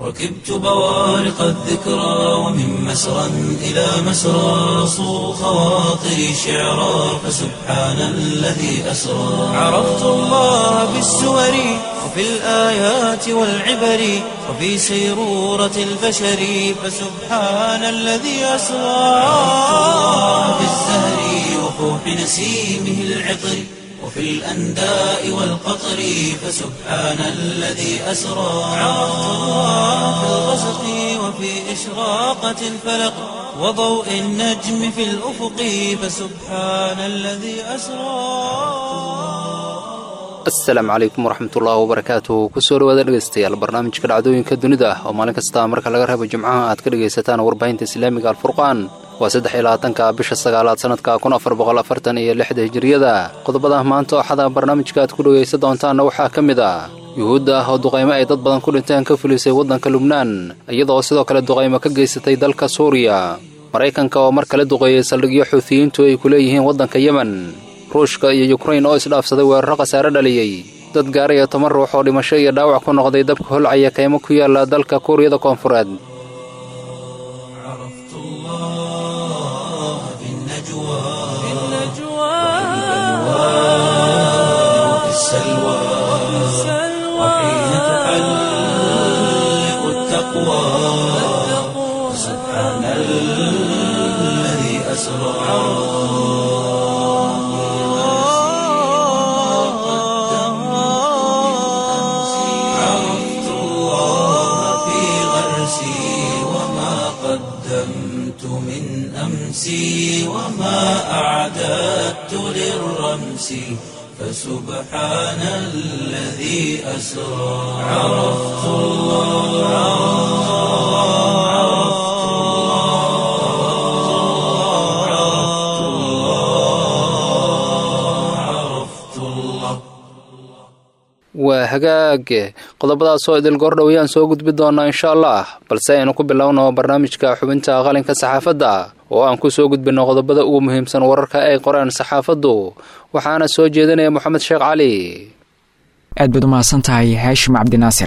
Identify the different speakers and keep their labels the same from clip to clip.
Speaker 1: ركبت بوارق الذكرى ومن مسرى إلى مسرى صو خواطري شعرا فسبحان الذي أسرى عرفت الله بالسور وفي الآيات والعبر وفي سيرورة البشر فسبحان الذي أسرى عرفت الله بالزهر وفوح نسيمه العطر وفي الأنداء والقطر فسبحان الذي أسرى عرفت الله في الغسق وفي إشراقة الفلق وضوء النجم في الأفق فسبحان الذي أسرى
Speaker 2: asalaamu calaykum waraxmatullaahi wabarakaatuh kusoo dhawaada dhegaystayaal barnaamijka dhacdooyinka dunida oo maalin kasta marka laga reebo jimcaha aad ka dhegaysataan warbaahinta islaamiga alfurqaan waa saddex iyo labaatanka bisha sagaalaad sannadka kun afar boqol afartan iyo lixda hijiriyada qodobada maanta ooxada barnaamijka aad ku dhegaysan doontaanna waxaa ka mid ah yuhuudda ah oo duqaymo ay dad badan ku dhinteen ka fulisay waddanka lubnaan iyadoo sidoo kale duqaymo ka geysatay dalka suuriya maraykanka oo mar kale duqeeyey saldhigyo xuutiyiintu ay ku leeyihiin waddanka yemen ruushka iyo yukrain oo isdhaafsaday weeraro khasaare dhaliyey dad gaaraya toban ruux oo dhimasho iyo dhaawac ku noqday dabka holcaya kaymo ku yaala dalka kuuriyada koonfureed
Speaker 1: عرفت الله في النجوى وفي السلوى وحين تحلق التقوى سبحان الذي أسرى عرفت الله في غرسي وما قدمت من أمسي وما أعددت للرمس فسبحان الذي أسرى عرفت الله عرفت الله عرفت الله عرفت الله
Speaker 2: waa hagaage qodobadaasoo idil goordhowyaan soo gudbi doonaa insha allah balse aynu ku bilowno barnaamijka xubinta qalinka saxaafadda oo aan ku soo gudbinno qodobada ugu muhiimsan wararka ay qoreen saxaafaddu waxaana soo jeedinaya moxamed sheekh cali
Speaker 3: aad baad umahadsan tahay haashim cabdinaasir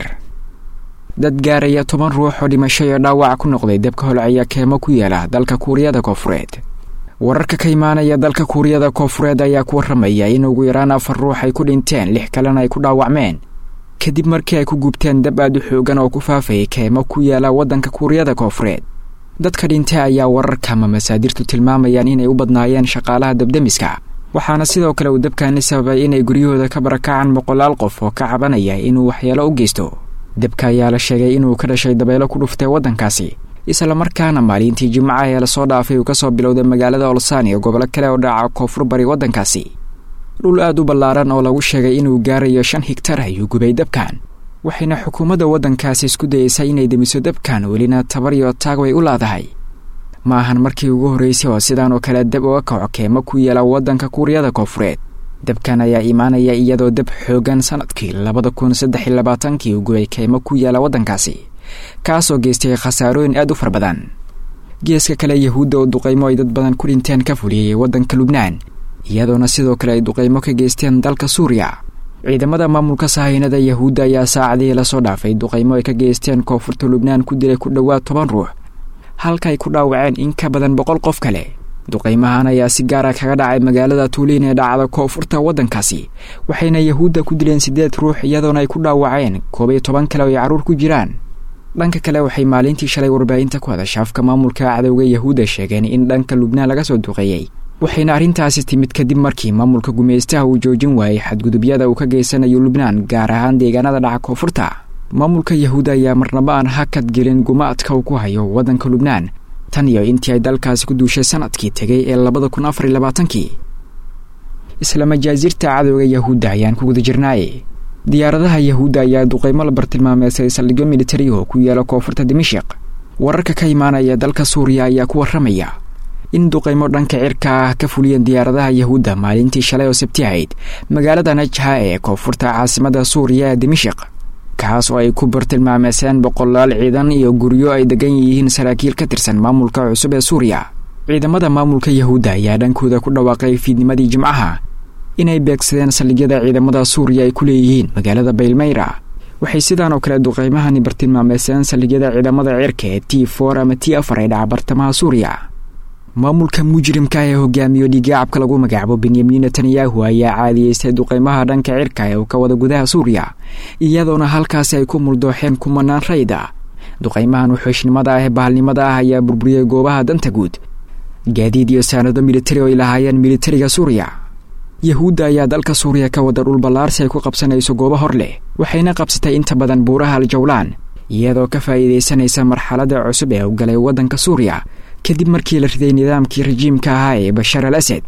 Speaker 3: dad gaaraya toban ruux oo dhimasho iyo dhaawac ku noqday dabka holcaya keemo ku yaala dalka kuuriyada koonfureed wararka ka imaanaya dalka kuuriyada koonfureed ayaa ku warramaya in ugu yaraan afar ruux ay ku dhinteen lix kalena ay ku dhaawacmeen kadib markii ay ku gubteen dab aad u xoogan oo ku faafayay keemo ku yaala waddanka kuuriyada koonfureed dadka dhintay ayaa wararka ama masaadirtu tilmaamayaan inay u badnaayeen shaqaalaha dabdemiska waxaana sidoo kale uu dabkaani sababay inay guryahooda ka barakacaan boqolaal qof oo ka cabanaya inuu waxyeelo u geysto dabka ayaa la sheegay inuu ka dhashay dabeelo ku dhuftay waddankaasi islamarkaana maalintii jimcaha ee lasoo dhaafay uu ka soo bilowday magaalada olsaan iyo gobolo kale oo dhaca koonfur bari waddankaasi dhul aad u ballaaran oo lagu sheegay inuu gaarayo shan higtar ayuu gubay dabkan waxayna xukuumadda waddankaasi isku dayeysaa inay demiso dabkan welina tabar iyo taag way u laadahay ma ahan markii ugu horreysay oo sidaan oo kale dab uga kaco keemo ku yaala waddanka kuuriyada koonfureed dabkan ayaa imaanaya iyadoo dab xoogan sannadkii labada kun saddex iyo labaatankii uu gubay keemo ku yaala waddankaasi kaasoo geystay khasaarooyin aad u far badan geeska kale yahuudda oo duqaymo ay dad badan ku dhinteen ka fuliyey waddanka lubnaan iyadoona sidoo kale ay duqaymo ka geysteen dalka suuriya ciidamada maamulka sahaynada yahuudda ayaa saacadihii lasoo dhaafay duqaymo ay ka geysteen koonfurta lubnaan ku dilay ku dhowaad toban ruux halka ay ku dhaawaceen in ka badan boqol qof kale duqaymahan ayaa si gaara kaga dhacay magaalada tuuliin ee dhacda koonfurta waddankaasi waxayna yahuudda ku dileen siddeed ruux iyadoona ay ku dhaawaceen koob iyo toban kale oo ay carruur ku jiraan dhanka kale waxay maalintii shalay warbaahinta ku hadasha afka maamulka cadowga yahuudda sheegeen in dhanka lubnaan laga soo duqeeyey waxayna arrintaasi timid kadib markii maamulka gumaystaha uu joojin waayey xadgudubyada uu ka geysanayo lubnaan gaar ahaan deegaanada dhaca koonfurta maamulka yahuudda ayaa marnaba aan hakad gelin gumaadka uu ku hayo waddanka lubnaan tan iyo intii ay dalkaasi ku duushay sanadkii tegay ee labada kun afar iyo labaatankii isla majaasiirta cadowga yahuudda ayaan ku guda jirnaaye diyaaradaha yahuudda ayaa duqaymo la bartilmaameysay saldhigyo militari oo ku yaala koonfurta dimashiq wararka ka imaanaya dalka suuriya ayaa ku warramaya in duqaymo dhanka cirka ah ka fuliyeen diyaaradaha yahuudda maalintii shalay oo sabti ahayd magaalada najha ee koonfurta caasimada suuriya ee dimashiq kaas oo ay ku bartilmaameyseen boqolaal ciidan iyo guryo ay degan yihiin saraakiil ka tirsan maamulka cusub ee suuriya ciidamada maamulka yahuudda ayaa dhankooda ku dhawaaqay fiidnimadii jimcaha inay beegsadeen saldhigyada ciidamada suuriya ay ku leeyihiin magaalada baylmayra waxay sidaan oo kale duqeymahani bartilmaameyseen saldhigyada ciidamada cirka ee t for ama t afar ee dhaca bartamaha suuriya maamulka mujrimka ee hogaamiyo dhigaacabka lagu magacaabo benyamin netanyahu ayaa caadiyeystay duqeymaha dhanka cirka ee uu ka wada gudaha suuriya iyadoona halkaasi ay ku muldooxeen kumanaan rayda duqeymahan wuxuushnimada ah ee bahalnimada ah ayaa burburiyey goobaha danta guud gaadiid iyo saanado militari oo ay lahaayeen militariga suuriya yahuudda ayaa dalka suuriya ka wada dhul ballaarsi ay ku qabsanayso goobo hor leh waxayna qabsatay inta badan buuraha aljawlaan iyadoo ka faa'iidaysanaysa marxaladda cusub ee u galay waddanka suuriya kadib markii la riday nidaamkii rajiimka ahaa ee bashar al asad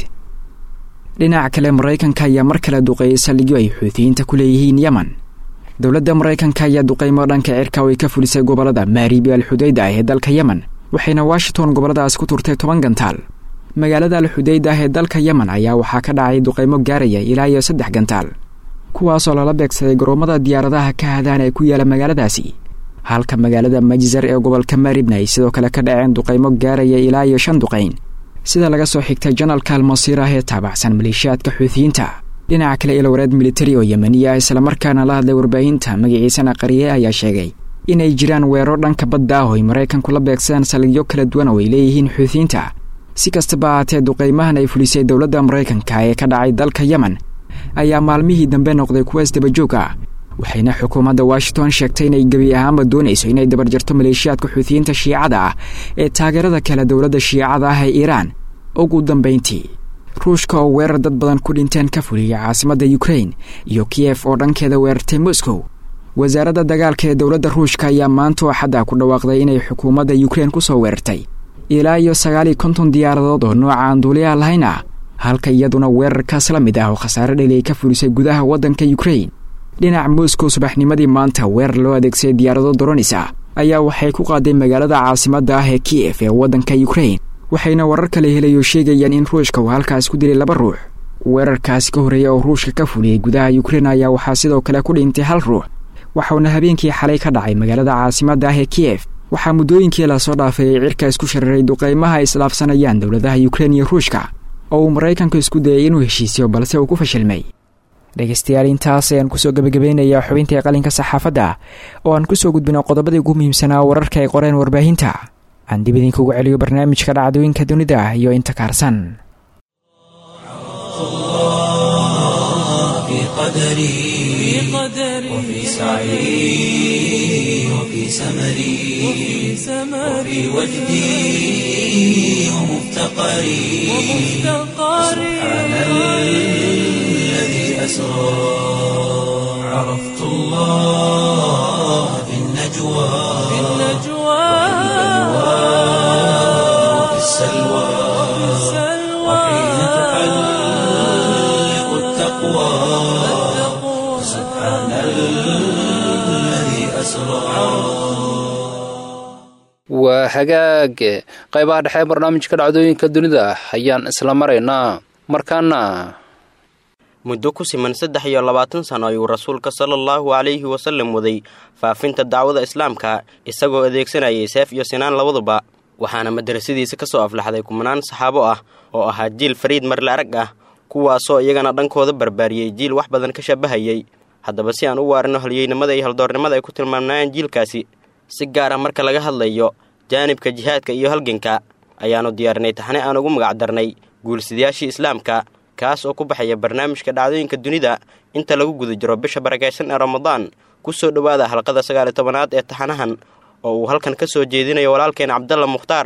Speaker 3: dhinaca kale maraykanka ayaa mar kale duqeeyey saldhigyo ay xuutiyiinta ku leeyihiin yemen dowladda maraykanka ayaa duqeymo dhanka cirka oo ay ka fulisay gobollada maaribi al xudayda ah ee dalka yemen waxayna washington gobolladaas ku turtay toban gantaal magaalada al xudayda ah ee dalka yemen ayaa waxaa ka dhacay duqeymo gaaraya ilaa iyo saddex gantaal kuwaasoo lala beegsaday garoomada diyaaradaha ka hadaan ee ku yaala magaaladaasi halka magaalada majzar ee gobolka maaribna ay sidoo kale ka dhaceen duqeymo gaaraya ilaa iyo shan duqeyn sida laga soo xigtay janalka almasiir ah ee taabacsan maleeshiyaadka xuutiyiinta dhinaca kale ilwareed militari oo yemeniya islamarkaana la hadlay warbaahinta magaciisana qariye ayaa sheegay inay jiraan weerar dhanka badda ah oo ay maraykanku la beegsadaan saldhigyo kala duwan oo ay leeyihiin xuutiyiinta si kastaba ahaatee duqeymahan ay fulisay dowladda maraykanka ee ka dhacay dalka yemen ayaa maalmihii dambe noqday kuwa isdabajoog ah waxayna xukuumadda washington sheegtay inay gebi ahaanba doonayso inay dabarjarto maleeshiyaadka xuutiyiinta shiicada ah ee taageerada kale dowladda shiicada ah ee iiraan ugu dambayntii ruushka oo weerar dad badan ku dhinteen ka fuliyay caasimadda ukrain iyo kiyef oo dhankeeda weerartay moscow wasaaradda dagaalka ee dowladda ruushka ayaa maanta oo xadda ku dhawaaqday inay xukuumadda ukrain ku soo weerartay ilaa iyo sagaal iyo konton diyaaradood oo nooca aan duuliyaha lahayn ah halka iyaduna weerarkaas la mid ah oo khasaare dheli ay ka fulisay gudaha waddanka ukrain dhinaca moscow subaxnimadii maanta weerar loo adeegsaday diyaarado doronis ah ayaa waxay ku qaaday magaalada caasimadda ah ee kiyef ee waddanka ukrain waxayna warar kale helayo sheegayaan in ruushka uu halkaas ku dilay laba ruux weerarkaasi ka horreeya oo ruushka ka fuliyey gudaha ukrain ayaa waxaa sidoo kale ku dhintay hal ruux waxauna habeenkii xalay ka dhacay magaalada caasimadda ah ee kiyef waxaa muddooyinkii lasoo dhaafay ay cirka isku shararay duqeymaha ay isdhaafsanayaan dowladaha ukrain iyo ruushka oo uu maraykanku isku dayay inuu heshiisiyo balse uu ku fashilmay dhegaystayaal intaas ayaan kusoo gebagabeynayaa xubintai qalinka saxaafadda oo aan kusoo gudbino qodobadii ugu muhiimsanaa wararka ay qoreen warbaahinta aan dib idinkugu celiyo barnaamijka dhacdooyinka dunida iyo inta kaarsan
Speaker 1: وفي سعي وفي سمري وفي وجدي ومفتقري سبحان الذي أسرى عرفت الله في النجوى وفي السلوى وحين تحلق التقوى سبحان الذي أسرى
Speaker 2: waa hagaag qaybaha dhexe barnaamijka dhacdooyinka dunida ayaan isla maraynaa markaana
Speaker 4: muddo ku siman saddex iyo labaatan sano ayuu rasuulka sala allahu calayhi wasallam waday faafinta dacwada islaamka isagoo adeegsanayay seef iyo sinaan labaduba waxaana madrasadiisa ka soo aflaxday kumanaan saxaabo ah oo ahaa jiil fariid marle arag ah kuwaasoo iyagana dhankooda barbaariyey jiil wax badan ka shabahayay haddaba si aan u waarino halyeynimada iyo haldoornimada ay ku tilmaamnaayeen jiilkaasi si gaar ah marka laga hadlayo jaanibka jihaadka iyo halganka ayaannu diyaarinay taxne aan ugu magacdarnay guulsidayaashii islaamka kaas oo ku baxaya barnaamijka dhacdooyinka dunida inta lagu guda jiro bisha barakaysan ee ramadaan ku soo dhowaada halqada sagaaliyo tobanaad ee taxanahan oo uu halkan ka soo jeedinayo walaalkeen cabdalla mukhtaar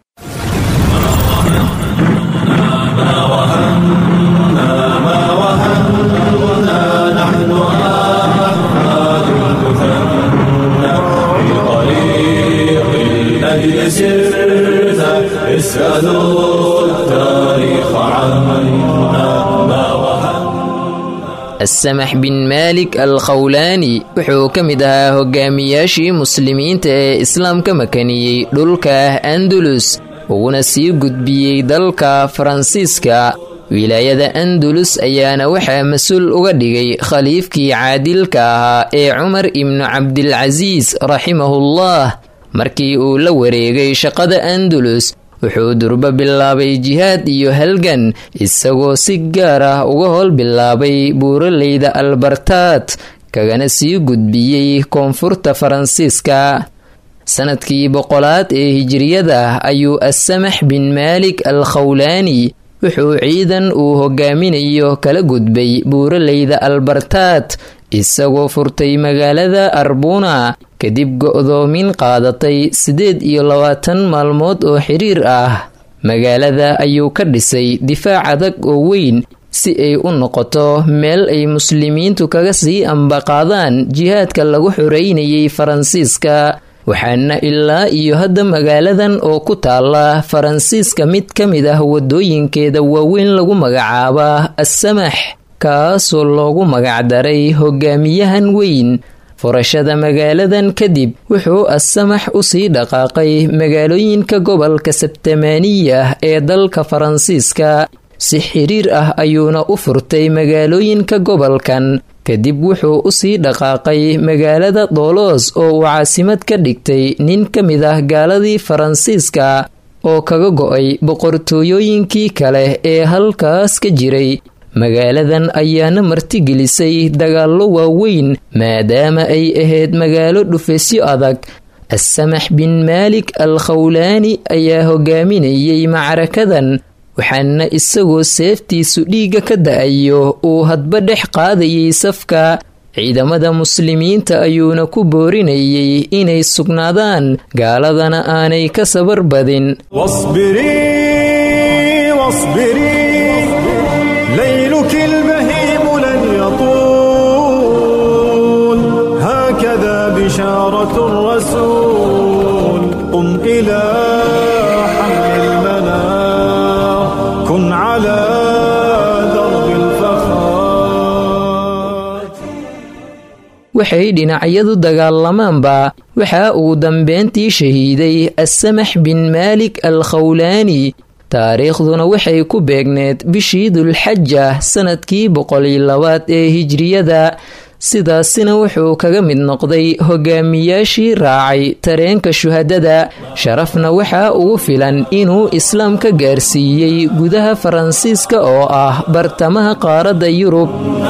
Speaker 5: asamax bin maalik al khawlaani wuxuu ka mid ahaa hogaamiyaashii muslimiinta ee islaamka makaniyey dhulka andalus uguna sii gudbiyey dalka faransiiska wilaayada andalus ayaana waxaa mas-uul uga dhigay khaliifkii caadilka ahaa ee cumar ibnu cabdilcasiis raximahullah markii uu la wareegay shaqada andalus wuxuu durbo bilaabay jihaad iyo halgan isagoo si gaar ah uga howl bilaabay buuraleyda albartaad kagana sii gudbiyey koonfurta faransiiska sanadkii boqolaad ee hijiriyada ayuu assamax bin maalik al khawlaani wuxuu ciidan uu hogaaminayo kala gudbay buuraleyda albartaad isagoo furtay magaalada arbuna kadib go-doomin qaadatay siddeed iyo labaatan maalmood oo xiriir ah magaalada ayuu ka dhisay difaac adag oo weyn si ay u noqoto meel ay muslimiintu kaga sii ambaqaadaan jihaadka lagu xoreynayay faransiiska waxaana ilaa iyo hadda magaaladan oo ku taala faransiiska mid ka mid ah wadooyinkeeda waaweyn lagu magacaaba assamax kaasoo loogu magacdaray hogaamiyahan weyn furashada magaaladan kadib wuxuu assamax usii dhaqaaqay magaalooyinka gobolka sabtamaaniya ee dalka faransiiska si xiriir ah ayuuna u furtay magaalooyinka gobolkan kadib wuxuu usii dhaqaaqay magaalada doolos oo uu caasimad ka dhigtay nin ka mid ah gaaladii faransiiska oo kaga go-ay boqortooyooyinkii kale ee halkaas ka jiray magaaladan ayaana martigelisay dagaallo waaweyn maadaama ay ahayd magaalo dhufeysyo adag assamax bin maalik al khawlaani ayaa hogaaminayay macrakadan waxaana isagoo seeftiisu dhiigga ka da-ayo uu hadba dhex qaadayay safka ciidamada muslimiinta ayuuna ku boorinayay inay sugnaadaan gaaladana aanay ka sabar badin waxay dhinacyadu dagaalamaanba waxa uu dambeyntii shahiiday assamax bin maalik al khawlaani taariikhduna waxay ku beegneed bishii dulxaja sanadkii boqoliyo labaad ee hijriyada sidaasina wuxuu kaga mid noqday hogaamiyaashii raacay tareenka shuhadada sharafna waxaa ugu filan inuu islaam ka gaarsiiyey gudaha faransiiska oo ah bartamaha qaaradda yurub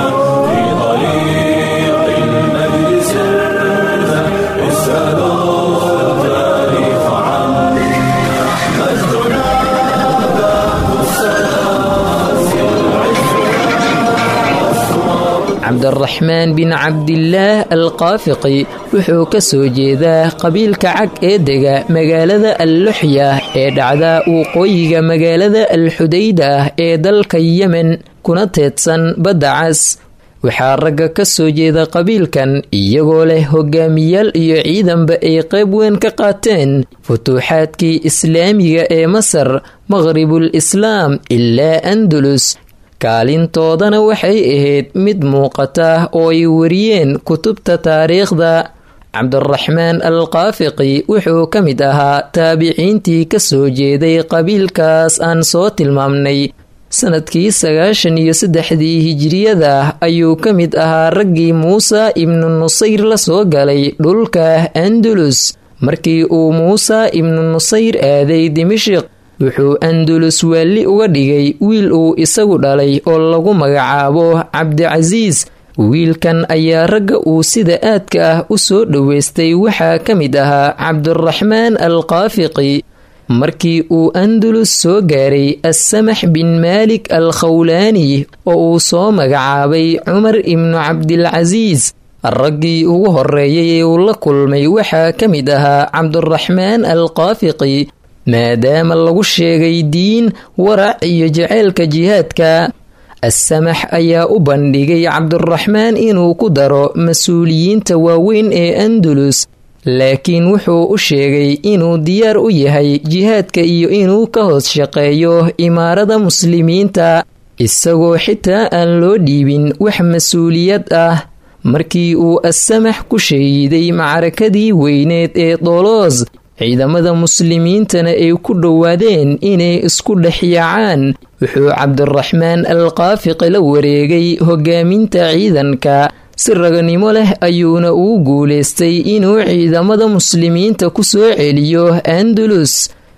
Speaker 5: cabdiraxmaan bin cabdilaah al qaafiqi wuxuu ka soo jeedaa qabiilka cag ee dega magaalada alluxya ee dhacda waqooyiga magaalada alxudayda ee dalka yemen kuna teedsan badda cas waxaa ragga ka soo jeeda qabiilkan iyagoo leh hogaamiyaal iyo ciidanba ay qayb weyn ka qaateen futuuxaadkii islaamiga ee masar maqhribul islaam ilaa andalus kaalintoodana waxay ahayd mid muuqata oo ay wariyeen kutubta taariikhda cabdiraxmaan al qaafiqi wuxuu ka mid ahaa taabiciintii ka soo jeeday qabiilkaas aan soo tilmaamnay sanadkii sagaashan iyo saddexdii hijiriyada ayuu ka mid ahaa raggii muuse ibnu nusayr la soo galay dhulka andalus markii uu muuse ibnu nusayr aaday dimashiq wuxuu andalus waalli uga dhigay wiil uu isagu dhalay oo lagu magacaabo cabdicasiis wiilkan ayaa ragga uu sida aadka ah u soo dhoweystay waxaa ka mid ahaa cabdiraxmaan al qaafiqi markii uu andalus soo gaaray assamax bin maalik al khawlaani oo uu soo magacaabay cumar ibnu cabdilcasiis raggii ugu horeeyay ee uu la kulmay waxaa ka mid ahaa cabdiraxmaan al qaafiqi maadaama lagu sheegay diin warac iyo jaceylka jihaadka assamax ayaa u bandhigay cabdiraxmaan inuu ku daro mas-uuliyiinta waaweyn ee andalus laakiin wuxuu u sheegay inuu diyaar u yahay jihaadka iyo inuu ka hoos shaqeeyo imaarada muslimiinta isagoo xitaa aan loo dhiibin wax mas-uuliyad ah markii uu assamax ku shahiiday macrakadii weyneed ee doloos ciidamada muslimiintana ay ku dhowaadeen inay isku dhexyaacaan wuxuu cabdiraxmaan al qaafiqi la wareegay hogaaminta ciidanka si raganimo leh ayuuna uu guulaystay inuu ciidamada muslimiinta ku soo celiyo andalus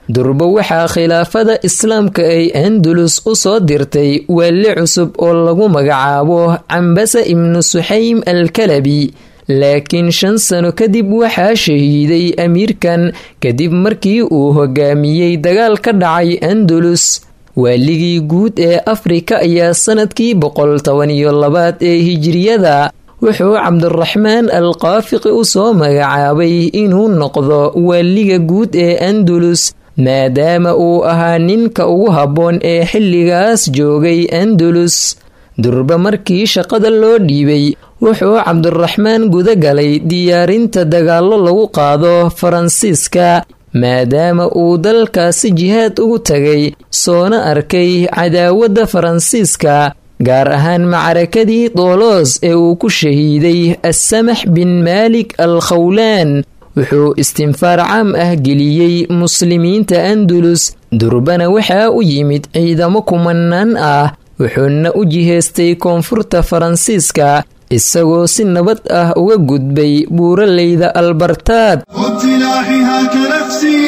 Speaker 5: durbo waxaa khilaafada islaamka ay andalus u soo dirtay waali cusub oo lagu magacaabo cambasa ibnu suxaym alkalabi laakiin shan sano kadib waxaa shahiiday amiirkan kadib markii uu hogaamiyey dagaal ka dhacay andalus waaligii guud ee afrika ayaa sanadkii boqol toban iyo labaad ee hijiriyada wuxuu cabdiraxmaan al qaafiqi u soo magacaabay inuu noqdo waaliga guud ee andalus maadaama uu ahaa ninka ugu habboon ee xilligaas joogay andalus durba markii shaqada loo dhiibay wuxuu cabdiraxmaan guda galay diyaarinta dagaallo lagu qaado faransiiska maadaama uu dalkaasi jihaad ugu tagay soona arkay cadaawadda faransiiska gaar ahaan macrakadii doolos ee uu ku shahiiday assamax bin maalik al khawlaan wuxuu istinfaar caam ah geliyey muslimiinta andalus durbana waxaa u yimid ciidamo kumanaan ah wuxuuna u jihaystay koonfurta faransiiska isagoo si nabad ah uga gudbay buuraleyda albartaad
Speaker 6: وابتلاحها كنفسي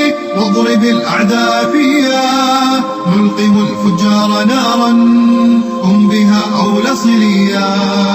Speaker 6: واضرب الأعداء فيها نلقم الفجار نارا هم بها أولى صليا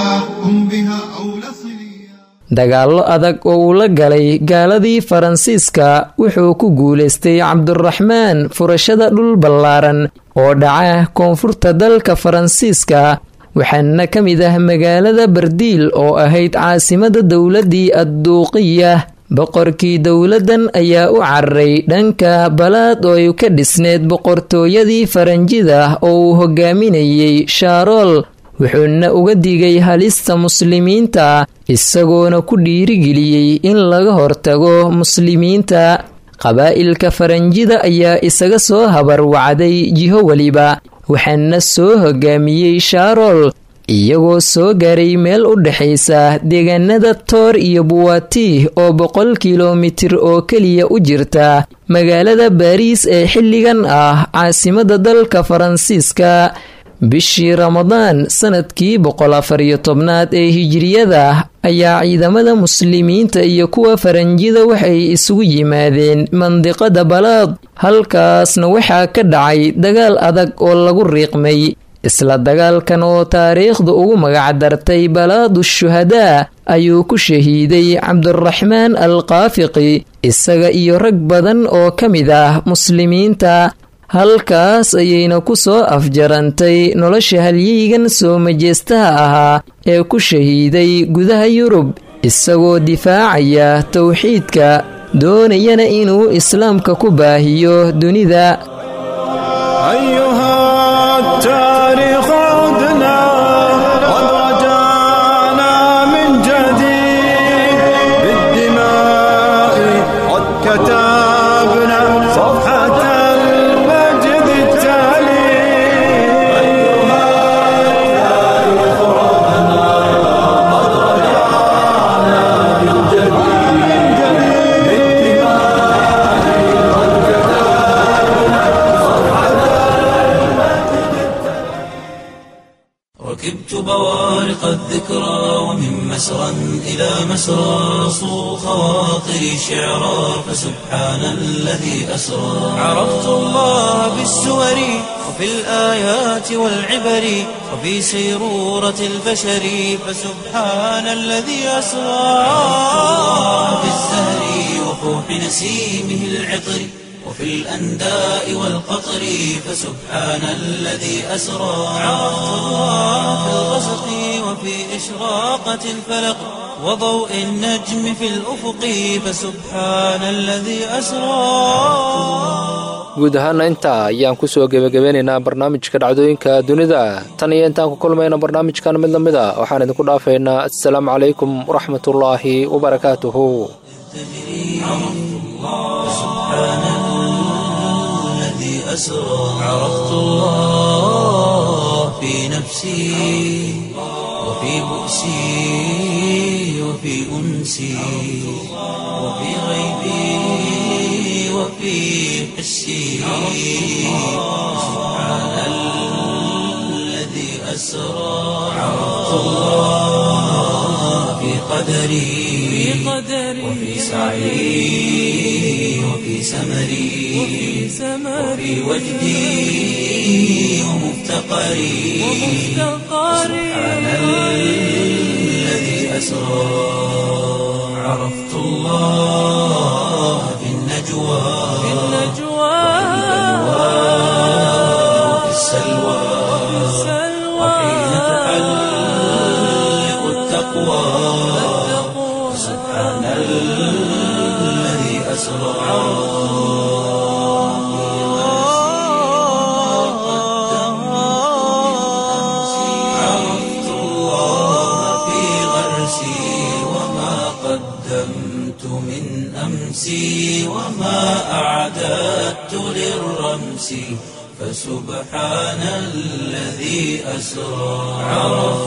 Speaker 6: هم بها أولى صليا
Speaker 5: dagaallo adag oo uu la galay gaaladii faransiiska wuxuu ku guulaystay cabdiraxmaan furashada dhul ballaaran oo dhaca koonfurta dalka faransiiska waxaana ka mid ah magaalada bardiil oo ahayd caasimada dowladdii adduuqiya boqorkii dowladdan ayaa u cararay dhanka balaad oo ay ka dhisneed boqortooyadii faranjida oo uu hogaaminayey shaarool wuxuuna uga digay halista muslimiinta isagoona ku dhiirigeliyey in laga hortago muslimiinta qabaa'ilka faranjida ayaa isaga soo habarwacday jiho weliba waxaana soo hogaamiyey shaarool iyagoo soo gaaray meel u dhexaysa deegaanada toor iyo buwaati oo boqol kilomitir oo keliya u jirta magaalada baariis ee xilligan ah caasimada dalka faransiiska bishii ramadaan sanadkii boqol afariyo tobnaad ee hijiriyada ayaa ciidamada muslimiinta iyo kuwa faranjida waxay isugu yimaadeen mandiqada balaad halkaasna waxaa ka dhacay dagaal adag oo lagu riiqmay isla dagaalkan oo taariikhdu ugu magacdartay balaadu shuhadaa ayuu ku shahiiday cabdiraxmaan al qaafiqi isaga iyo rag badan oo ka mid ah muslimiinta halkaas ayayna ku soo afjarantay nolosha halyeygan soo majeestaha ahaa ee ku shahiiday gudaha yurub isagoo difaacaya towxiidka doonayana inuu islaamka ku baahiyo dunida
Speaker 7: أيها التاريخ عدنا قد رجعنا من جديد بالدماء قد كتبنا صفحة المجد التالي أيها التاريخ عدنا قد رجعنا من جديد بالدماء قد كتبنا
Speaker 1: ركبت بوارق الذكرى ومن مسرى إلى مسرى صو خواطري شعرا فسبحان الذي أسرى عرفت الله بالسور وفي الآيات والعبر وفي سيرورة البشر فسبحان الذي أسرى في الزهر وفوح نسيمه العطر وفي الأنداء والقطر فسبحان الذي أسرى عرفت الله في الغسق وفي إشراقة الفلق وضوء النجم في الأفق فسبحان الذي أسرى
Speaker 2: guud ahaana intaa ayaan kusoo gebagabeynaynaa barnaamijka dhacdooyinka dunida tan iyo intaan ku kulmayna barnaamijkan mid lamid a waxaan idinku dhaafaynaa assalaamu calaykum waraxmatullaahi wabarakaatuhu
Speaker 1: الذي أسرى عرفت الله في نفسي وفي بؤسي وفي أنسي وفي غيبي وفي حسي سبحان الذي أسرى عرفت الله في قدري وفي سعي وفي سمري وفي وجدي ومفتقري سبحان الذي أسرى عرفت الله في النجوى وفي السلوى وحين تحلق التقوى سبحان الذي أسرى عرفت الله في غرسي وما قدمت من أمسي وما أعددت للرمس فسبحان الذي أسرى عرفت